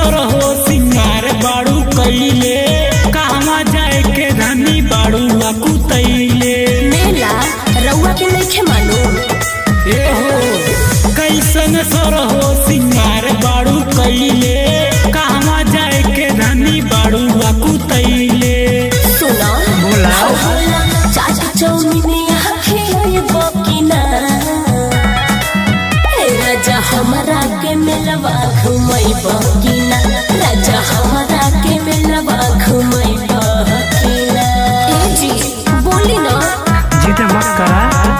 सर हो सिंगार बाड़ू कैले कहवा जाए के धनी बाड़ू लाकू तैले मेला रउआ के नइखे मालूम ए हो कैसन सर हो सिंगार बाड़ू कैले कहवा जाए के धनी बाड़ू लाकू तैले सुनो बोला चाट चौमिन यहाँ खेले बकिना हे राजा हमरा के मेलवा घुमई बकिना राजा हमरा के मेलवा घुमई बकिना ए जी बोली ना जिद मत करा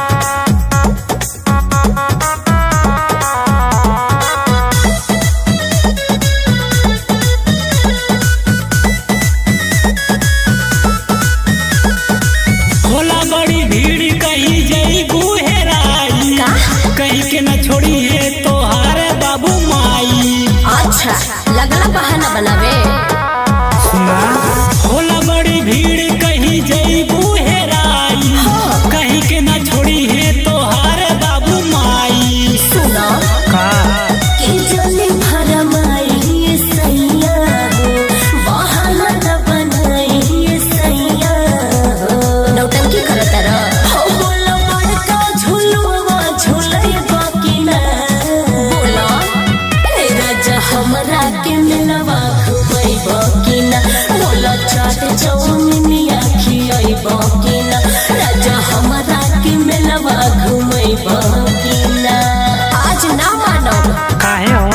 होला बड़ी भीड़ कहीं जई गुहेराई का? कहीं के न छोड़ी है तोहार बाबू माई अच्छा लगला बहाना बनावे सुना होला बड़ी भीड़ कहीं जई गुहेराई कहीं के न छोड़ी है तोहार बाबू माई सुनो का के जले भरमाई ये सैया हो बहाना न बनाई ये सैया हो नौटंकी करत रह हो बोलो बड़का झुलवा झुलई बाकिना बोलो ए राजा हमरा के मिलवा घुमई बाकिना बोलो चाट चौमिनिया खियई बाकिना राजा हमरा के मिलवा घुमई बाकिना आज ना मानो काहे हो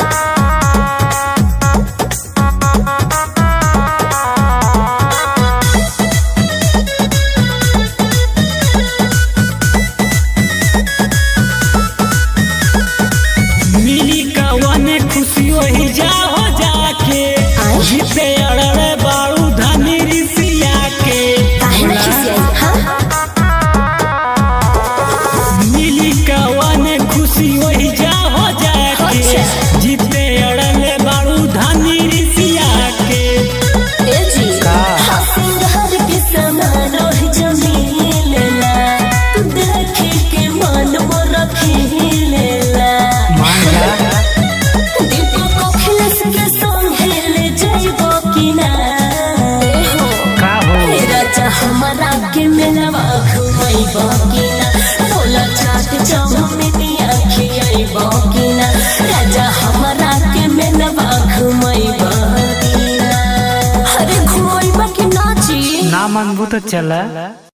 मिली कवन खुशी वही जा हो जाके आय? जिते अड़ड़े बाड़ू धनी रिसिया के काहे ना खिसियाई हाँ मिली कवन खुशी वही जा हो जाके अच्छा। जिते अड़ड़े बाड़ू धनी रिसिया के ए जी का? सिंगार के समान ओहि जमीलेला देखे के मन मोर खिलेला दीपक अखिलेश के संगे ले जाइबो कि ना ए हो का हो हे राजा हमरा के मेलवा घुमैबो कि ना बोला चाट चौमिनिया खियैबो कि ना राजा हमरा के मेलवा घुमैबो कि ना अरे घुमैबो कि ना जी ना मनबू तो चला